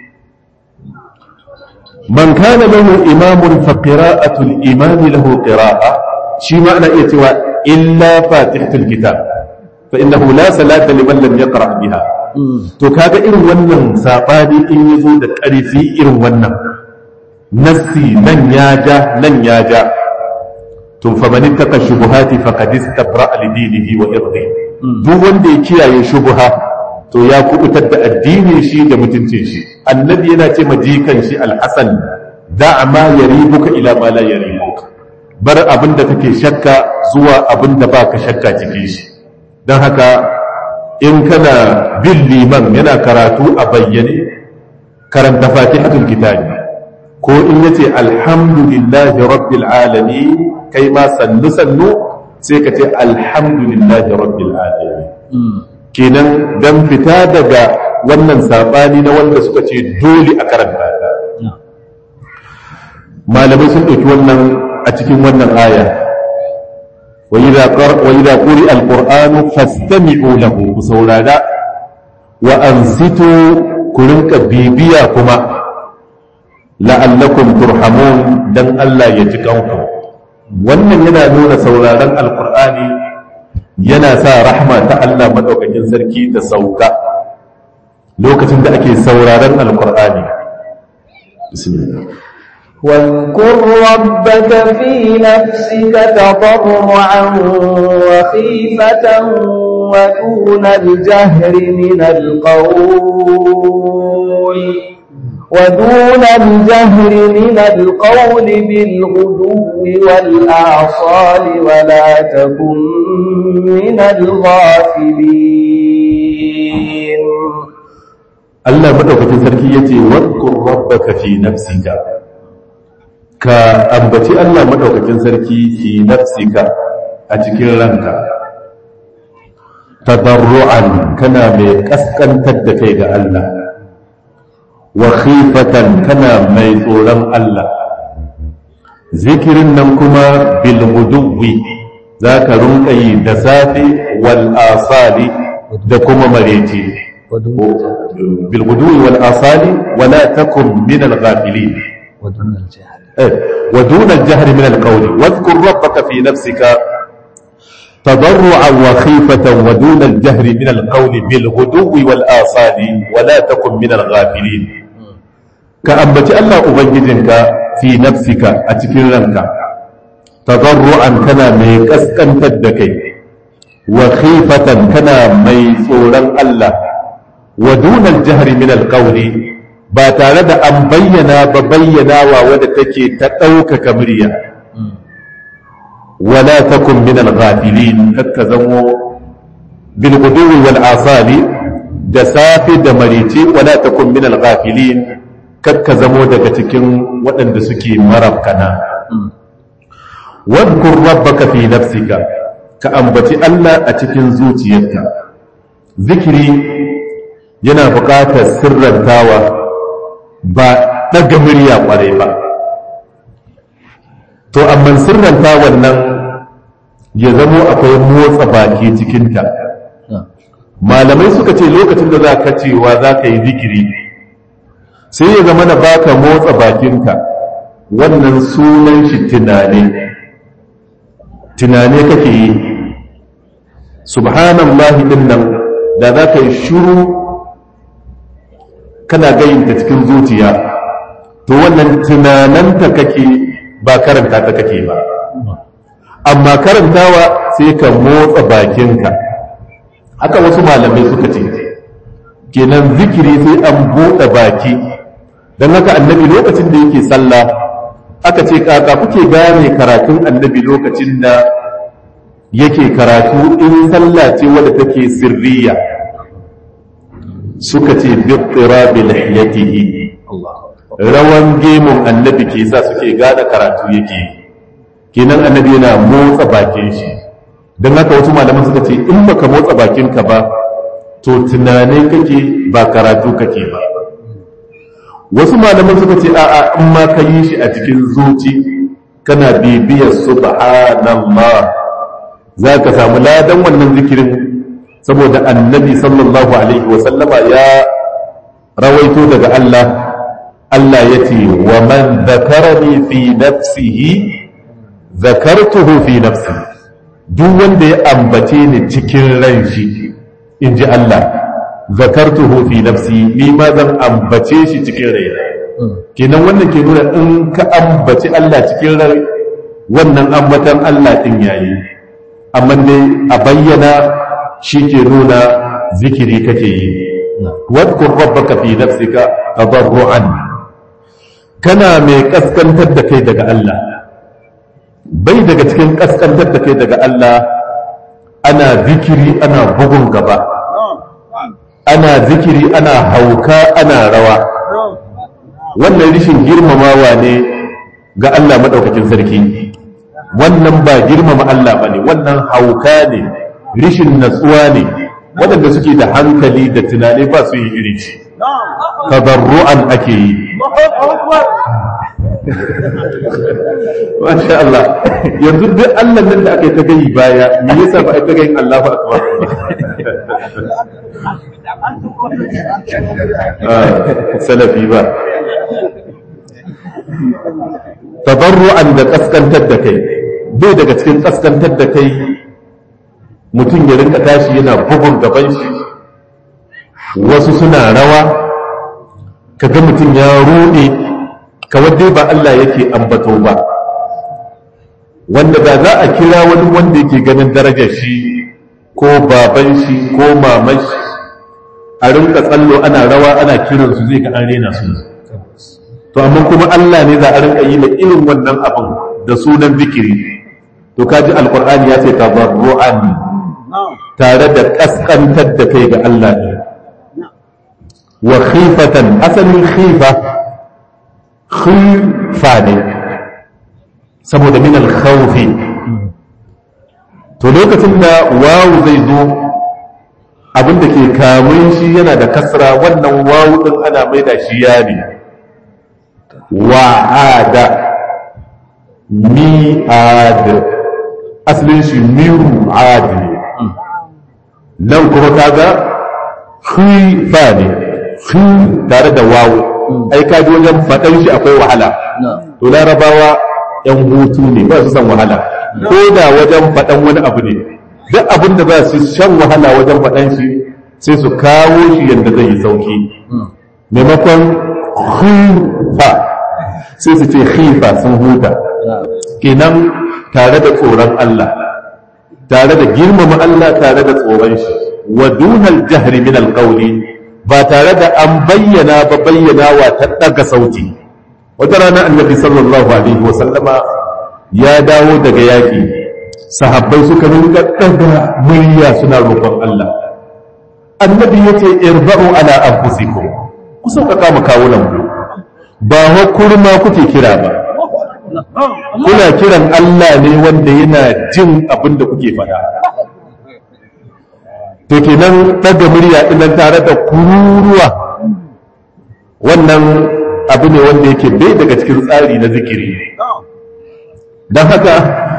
man kana lahu imamun fa qira'atul imami lahu qira'a shi ma ana iya cewa illa fatihatul kitab fa innahu la salata liman lam yaqra biha to kaga irin wannan sabani in yazo da ƙarfi irin wannan nassi nan ya ja nan ya ja to fa man ittaqa shubuhati faqad istabra li dinihi wa irdi duk wanda ya kiyaye shubuha to ya kubutar da addinin shi da mutuncin shi annabi yana ce ma jikan shi alhasan da'a ma yaribuka ila ma la yaribuka bar abin da kake shakka zuwa abin da baka shakka cikin shi don haka in kana bin liman yana karatu a bayyane karanta fatihatul kitabi ko in yace alhamdulillahi rabbil alamin kai ma sannu sannu sai ka ce alhamdulillahi rabbil alamin kenan dan fita daga wannan sabani na wanda suka ce dole a karanta ta malamai sun ɗauki wannan a cikin wannan aya wa idza quri alqur'anu fastami'u lahu ku saurara wa ansitu ku rinka bibiya kuma la'allakum turhamun dan Allah ya ji kanku wannan yana nuna sauraron alqur'ani yana sa rahma ta Allah madaukakin sarki ta sauka lokacin da ake sauraron alqur'ani bismillah واذكر ربك في نفسك تضرعا وخيفة ودون الجهر من القول ودون الجهر من القول بالغدو والأعصال ولا تكن من الغافلين الله مدوكتين سركيتي واذكر ربك في نفسك ka ambaci Allah madaukakin sarki fi nafsika a cikin ranka tadarru'an kana mai kaskantar da kai ga Allah wa khifatan kana mai tsoron Allah zikirin nan kuma bil guduwi zaka rinka yi da safe wal asali da kuma mareci bil guduwi wal asali wala takun min al ghafilin ودون الجهل ودون الجهر من القول واذكر ربك في نفسك تضرعا وخيفة ودون الجهر من القول بالغدو والآصال ولا تكن من الغافلين كأنبت الله أبنجدك في نفسك أتكرنك تضرعا كنا ميكسكا تدكي وخيفة كنا ميسورا الله ودون الجهر من القول ba tare da an bayyana ba bayyanawa wadda take ta ɗaukaka murya wala takun min al-ghafilin kakka zamo bil guduwi wal asali da safi da marice wala takun min al-ghafilin kakka zamo daga cikin waɗanda suke marafkana wadkur rabbaka fi nafsika ka ambaci Allah a cikin zuciyarka zikiri yana buƙatar sirrantawa ba ɗaga murya ƙwarai ba to amma sirranta wannan ya zamo akwai motsa baki cikinta malamai suka ce lokacin da za ka cewa za ka yi zikiri sai ya zama na baka motsa bakinka wannan sunan shi tunane tunane kake yi subhanallahi din nan da za ka yi shuru kana gayinta cikin zuciya to wannan tunananta kake ba karanta ta kake ba amma karantawa sai ka motsa bakinka haka wasu malamai suka ce kenan zikiri sai an buɗe baki don haka annabi lokacin da yake sallah aka ce kaka kuke gane karatun annabi lokacin da yake karatu in sallah ce wadda take sirriya suka ce bittira bil hiyatihi rawan gemun annabi ke sa suke gane karatu yake kenan annabi yana motsa bakin shi don haka wasu malaman suka ce in baka motsa bakinka ba to tunane kake ba karatu kake ba wasu malaman suka ce a'a in ma ka yi shi a cikin zuci kana bibiyar subhanallah za ka samu ladan wannan zikirin saboda annabi sallallahu alaihi wasallama ya rawaito daga Allah Allah ya ce wa man zakarani fi nafsihi zakartuhu fi nafsi duk wanda ya ambace ni cikin ran shi in ji Allah zakartuhu fi nafsi ni ma zan ambace shi cikin raina kenan wannan ke nuna in ka ambaci Allah cikin rai wannan ambatan Allah din yayi amma dai a bayyana shi ke nuna zikiri kake yi wadkur rabbaka fi nafsika tadarruan kana mai kaskantar da kai daga Allah bai daga cikin kaskantar da kai daga Allah ana zikiri ana bugun gaba ana zikiri ana hauka ana rawa wannan rishin girmamawa ne ga Allah maɗaukakin sarki wannan ba girmama Allah ba ne wannan hauka ne rishin natsuwa ne waɗanda suke da hankali da tunani ba su yi iri ce tabarru'an ake yi Masha Allah yanzu duk Allah nan da aka yi ta gayi baya me yasa ba a ta gayin Allahu akbar salafi ba tabarru'an da kaskantar da kai bai daga cikin kaskantar da kai mutum ya rinka tashi yana bugun gaban shi wasu suna rawa kaga mutum ya rude kawai dai ba Allah yake ambato ba wanda da za a kira wani wanda yake ganin darajar shi ko baban shi ko maman shi a rinka tsallo ana rawa ana kiransu zai ga an rena su to amma kuma Allah ne za a rinka yi da irin wannan abin da sunan zikiri to kaji alkur'ani ya ce tabarru'an tare da kaskantar da kai ga Allah ne wa khifatan asalin khifa khifa ne saboda min al-khawfi to lokacin da wawu zai zo abin da ke kamun shi yana da kasra wannan wawu din ana mai da shi ya ne wa'ada mi'ad asalin shi miru adi nan kuma kaga khifa ne khi tare da wawu ai kaji wajen faɗan shi akwai wahala to larabawa yan hutu ne ba su san wahala ko da wajen faɗan wani abu ne duk abin da za su shan wahala wajen faɗan shi sai su kawo shi yadda zai yi sauki maimakon khifa sai su ce khifa sun huta kenan tare da tsoron Allah tare da girmama Allah tare da tsoron shi wa dunal jahri min alqawli ba tare da an bayyana ba bayyanawa ta daga sauti wata rana annabi sallallahu alaihi wa sallama ya dawo daga yaki sahabbai suka rinka daga murya suna roƙon Allah annabi yace irba'u ala anfusikum ku sauƙaƙa mu kawunan ku ba wa kurma kuke kira ba kuna kiran Allah ne wanda yana jin abin da kuke faɗa to kenan ɗaga murya ɗinan tare da kururuwa wannan abu ne wanda yake bai daga cikin tsari na zikiri don haka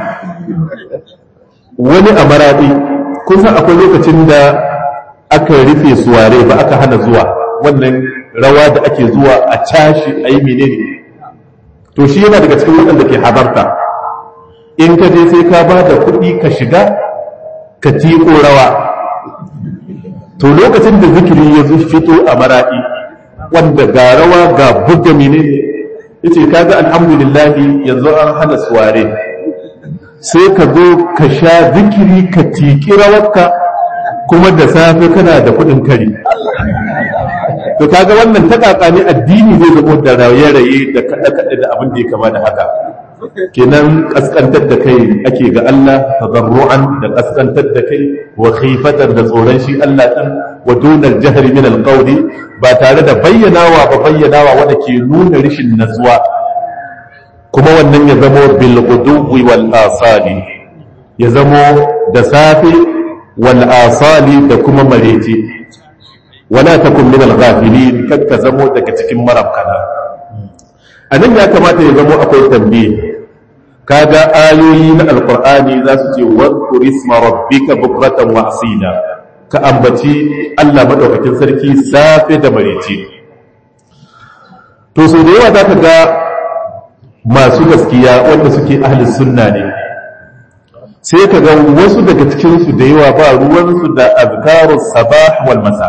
wani a maraɗi kun san akwai lokacin da aka rufe suware ba aka hana zuwa wannan rawa da ake zuwa a cashi a yi menene to shi yana daga cikin waɗanda ke habarta in ka je sai ka ba da kuɗi ka shiga ka tiko rawa to lokacin da zikiri ya zo fito a maraɗi wanda ga rawa ga buga menene ya ce kaga alhamdulillahi yanzu an hana suware sai ka zo ka sha zikiri ka tiki rawarka kuma da safe kana da kuɗin kari to kaga wannan ta ne addini zai zama da raye-raye da kaɗe-kaɗe da abin da ya kama da haka kenan kaskantar da kai ake ga Allah tadarru'an da kaskantar da kai wa khifatan da tsoron shi Allah din wa dunal jahri min alqawli ba tare da bayyanawa ba bayyanawa wanda ke nuna rishin natsuwa kuma wannan ya zamo bil ghuduwi wal asali ya zamo da safe wal asali da kuma marece wala takun min al-ghafilin kakka zamo daga cikin marabkana anan ya kamata ya zamo akwai tambaye kaga ayoyi na alqur'ani za su ce wadhkur isma rabbika bukratan wa asila ka ambaci Allah madaukakin sarki safe da marece to so da yawa zaka ga masu gaskiya wanda suke ahli sunna ne sai ka ga wasu daga cikin su da yawa ba ruwansu da azkarus sabah wal masa'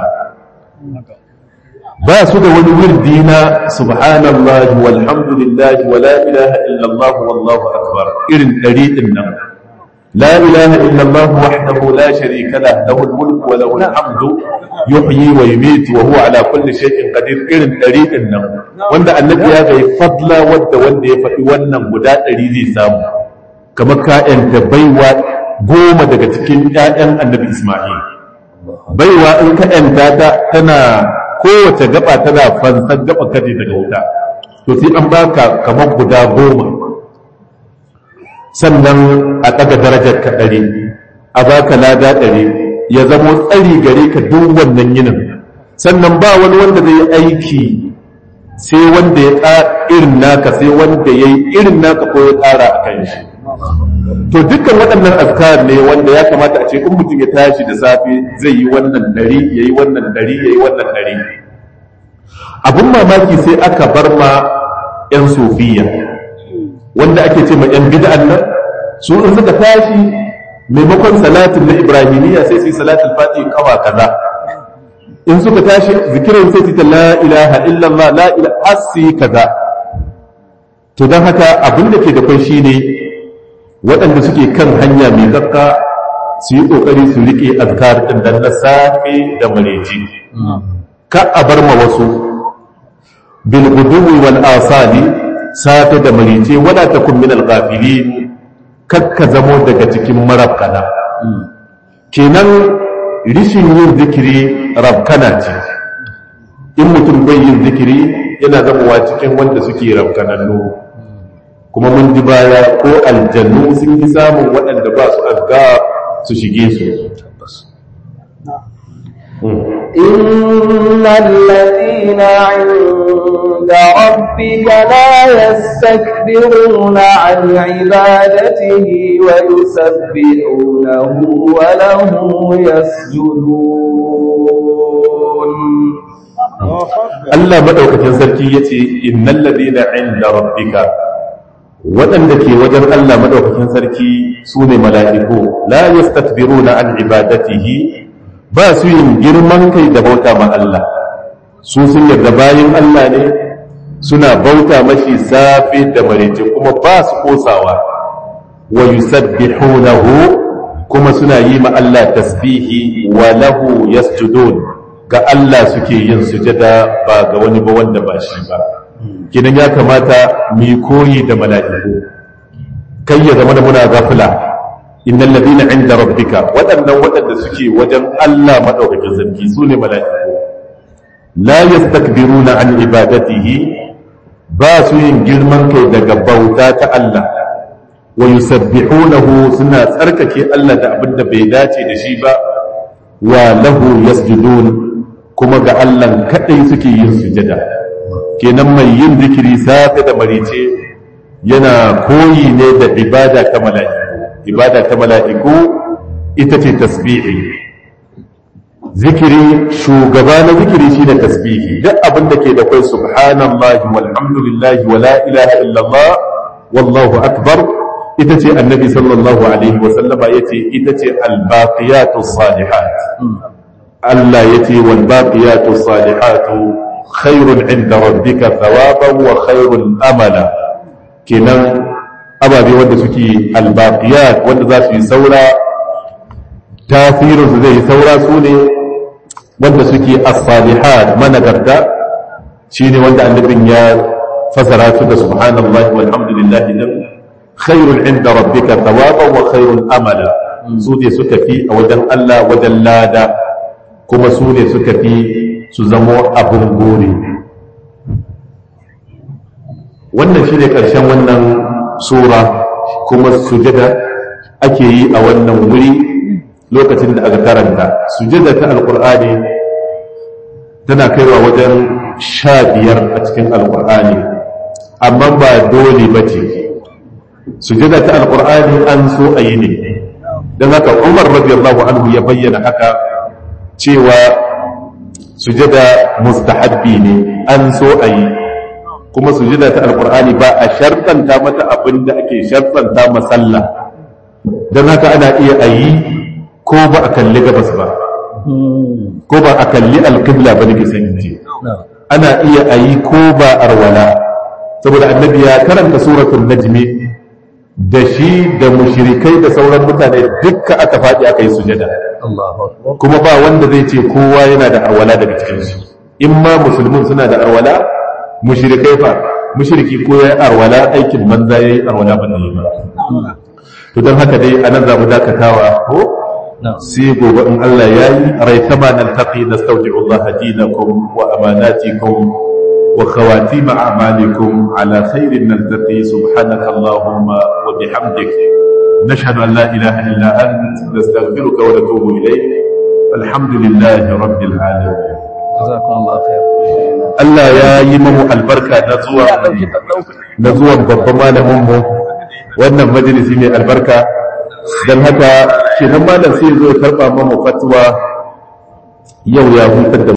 ba su da wani wirdi na subhanallah walhamdulillah wa la ilaha illallah wallahu akbar irin dari din nan la ilaha illallah wahdahu la sharika lah lahu al-mulk wa lahu al-hamdu yuhyi wa yumiitu wa huwa ala kulli shay'in qadir irin dari din nan wanda annabi ya ga fadla wanda wanda ya faɗi wannan guda ɗari zai samu kamar ka'yanta baiwa goma daga cikin ƴaƴan annabi Isma'il baiwa in ka ‘yanta ta tana kowace gaba tana fansan gaba kaje daga wuta to sai an baka kamar guda goma sannan a ɗaga darajar ka ɗari a baka lada ɗari ya zamo tsari gare ka duk wannan yinin sannan ba wani wanda zai aiki sai wanda ya ƙara irin naka sai wanda ya yi irin naka ko ya ƙara a kan shi to dukkan waɗannan azkar ne wanda ya kamata a ce in mutum ya tashi da safe zai yi wannan ɗari ya yi wannan ɗari ya yi wannan ɗari abin mamaki sai aka bar ma 'yan sofiya wanda ake ce ma 'yan bid'an nan su in suka tashi maimakon salatin na ibrahimiyya sai su yi salatin fati kawa kaza in suka tashi zikirin sai su ta la ilaha illallah la ilaha hasi kaza to don haka abin da ke da kwai shine waɗanda suke kan hanya mai zakka su yi ƙoƙari su riƙe azkar ɗin da na safe da mareci ka a bar ma wasu bil guduwi wal asali safe da mareci wala takun min al ghafilin kakka zamo daga cikin marabkana kenan rishin yin zikiri rabkana ce in mutum bai yin zikiri yana zamowa cikin wanda suke rabkanannu kuma mun ji baya ko aljannu sun fi samun waɗanda ba su azga su shige su إن الذين عند ربك لا يستكبرون عن عبادته ويسبحونه وله يسجدون Allah madaukakin sarki yace innal ladina inda rabbika waɗanda ke wajen Allah madaukakin sarki su ne mala'iku la yastakbiruna an ibadatihi ba su yin girman kai da bauta ma Allah su sun yarda bayin Allah ne suna bauta mashi safe da marece kuma ba su kosawa wa yusabbihunahu kuma suna yi ma Allah tasbihi wa lahu yasjudun ga Allah suke yin sujada ba ga wani ba wanda ba shi ba kinan ya kamata mu koyi da mala'iku kai ya zama da muna gafila innal ladina inda rabbika waɗannan waɗanda suke wajen Allah madaukakin sarki su ne mala'iku la yastakbiruna an ibadatihi ba su yin girman kai daga bauta ta Allah wa yusabbihunahu suna tsarkake Allah da abin da bai dace da shi ba wa lahu yasjudun kuma ga Allah kadai suke yin sujada kenan mai yin zikiri safe da marice yana koyi ne da ibada ta mala'iku ibada ta mala'iku ita ce tasbihi zikiri shugaba na zikiri shi da tasbihi duk abin da ke da kai subhanallahi walhamdulillahi wala ilaha illallah wallahu akbar ita ce annabi sallallahu alaihi wa sallama yace ita ce albaqiyatu salihat Allah yace wal baqiyatu salihatu khairun inda rabbika thawaban wa khairun amala kenan ababe wanda suke albaqiyat wanda za su yi saura tasirin su zai saura su ne wanda suke as-salihat managarta shine wanda annabin ya fasara su da subhanallahi walhamdulillahi dan khairun inda rabbika thawaban wa khairun amala su ne suka fi a wajen Allah wajen lada kuma su ne suka fi su zamo abin gore wannan shi ne ƙarshen wannan sura kuma sujada ake yi a wannan wuri lokacin da aka karanta sujada ta alƙur'ani tana kaiwa wajen sha biyar a cikin alƙur'ani amma ba dole ba ce sujada ta alƙur'ani an so a yi ne don haka umar radiyallahu anhu ya bayyana haka cewa sujada mustahabbi ne an so a yi kuma sujada ta alkur'ani ba a shartanta mata abin da ake shartanta masalla don haka ana iya a yi ko ba a kalli gabas ba ko ba a kalli alkibla ba nake san ji ana iya a yi ko ba arwala saboda annabi ya karanta suratul najmi da shi da mushrikai da sauran mutane dukka aka faɗi aka yi sujada kuma ba wanda zai ce kowa yana da arwala daga cikinsu in ma musulmin suna da arwala mushrikai fa mushriki ko ya arwala aikin banza yayi arwala ba ne ba to don haka dai anan za mu dakatawa ko sai gobe in Allah ya yi raitama nan taqi nastawdi'u Allah dinakum wa amanatikum wa khawatim a'malikum ala khairin naltaqi subhanaka allahumma wa bihamdik nashhadu an la ilaha illa ant nastaghfiruka wa natubu ilayk alhamdulillahi rabbil alamin jazakumullahu khair Allah ya yi mamu albarka na zuwa na zuwan babban malamin mu wannan majalisi mai albarka don haka shi nan malam sai zo karɓa mamu fatwa yau ya hutar da